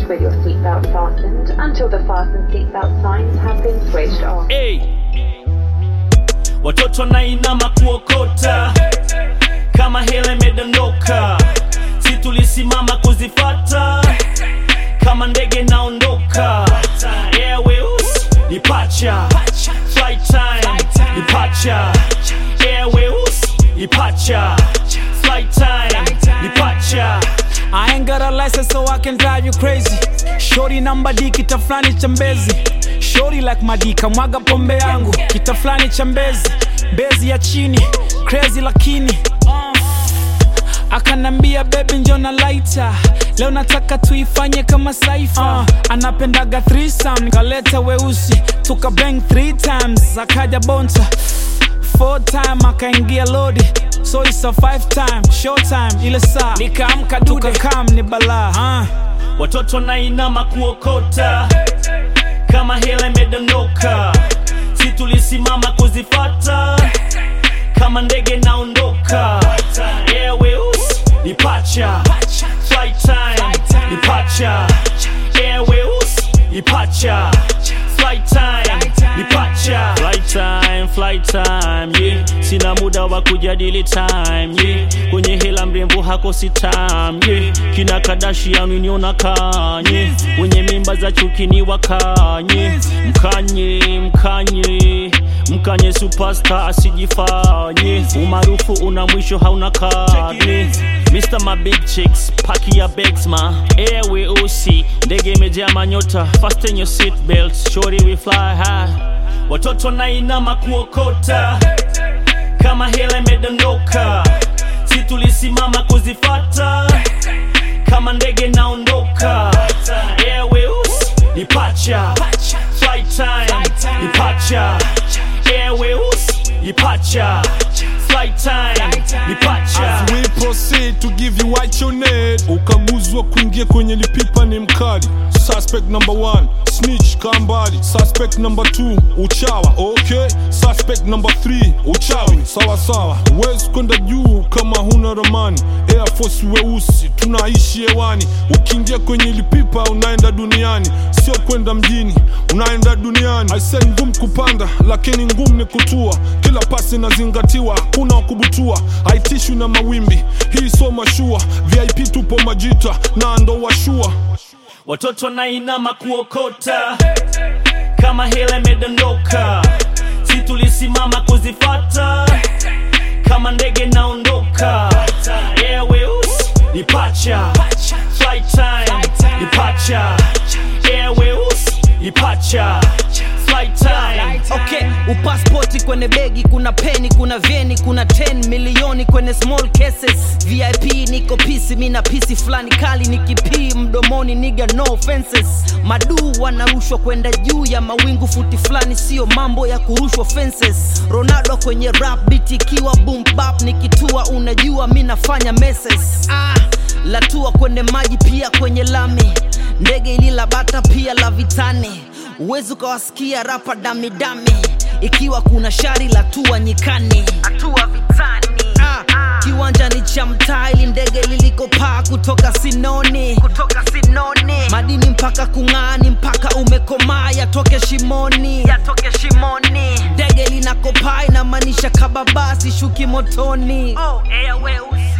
seat with your seatbelt fastened until the fasten seatbelt signs have been switched off. hey. watoto nainama kuokota kama hela imedondoka si tulisimama kuzifata kama ndege naondoka airways ipacha flight time ipacha airways ipacha flight time ipacha I ain't got a license so I can drive you crazy. Shorty namba D kita fulani cha mbezi. Shorty like madika mwaga pombe yangu. Kita fulani cha mbezi. Bezi ya chini. Crazy lakini. Uh, akanambia baby njona lighter. Leo nataka tuifanye kama saifa. Uh, anapendaga threesome. Kaleta weusi. Tuka bang three times. Akaja bonta. Four time akaingia lodi so it's a five time short time ile saa nikaamka tukakam ni balaa uh. watoto nainama kuokota kama hela imedondoka si tulisimama kuzifata kama ndege naondoka airways ipacha flight time ipacha airways ipacha flight time ipacha flight time flight time yeah sina muda wa kujadili time yeah kwenye hela mrembo hakosi time yeah kina Kardashian uniona kanye wenye mimba za chuki ni wakanye mkanye mkanye mkanye superstar asijifanye umaarufu una mwisho hauna karne Mr. My big chicks, paki ya bags ma Airway OC, ndege imejaa manyota Fasten your seat belts, shorty we fly high Watoto nainama kuokota Kama hela imedondoka Si tulisimama kuzifata Kama ndege naondoka Airway OC, ipacha Flight time, ipacha Airway OC, ipacha Flight time, ipacha As we proceed to give you what you need ukaguzwa kuingia kwenye lipipa ni mkali suspect number one snitch kambali suspect number two uchawa okay suspect number three uchawi sawa sawa huwezi kwenda juu kama huna ramani air force weusi tunaishi hewani ukiingia kwenye lipipa unaenda duniani sio kwenda mjini unaenda duniani aise ngumu kupanda lakini ngumu ni kutua kila pasi inazingatiwa kuna wakubutua haitishwi na mawimbi hii so mashua vip tupo majita na ndo washua Watoto nainama kuokota Kama hela imedondoka Si tulisimama kuzifata Kama ndege naondoka Airways ipacha Flight time ipacha Airways ipacha Flight time okay upaspoti kwenye begi kuna peni kuna vyeni kuna 10 milioni kwenye small cases vip niko pisi mina pisi fulani kali nikipii mdomoni niga no offenses maduu wanarushwa kwenda juu ya mawingu futi fulani sio mambo ya kurushwa fences ronaldo kwenye rap beat ikiwa boom bap nikitua unajua mi nafanya messes ah, latua kwenye maji pia kwenye lami ndege ilila bata pia la vitani uwezi ukawasikia rapa damidami ikiwa kuna shari la tua nyikani atua vitani ah, kiwanja ni cha mtaa ili ndege lilikopaa kutoka sinoni kutoka sinoni madini mpaka kung'ani mpaka umekomaa yatoke shimoni yatoke shimoni ndege linakopaa inamaanisha kababasi shuki motoni oh, airways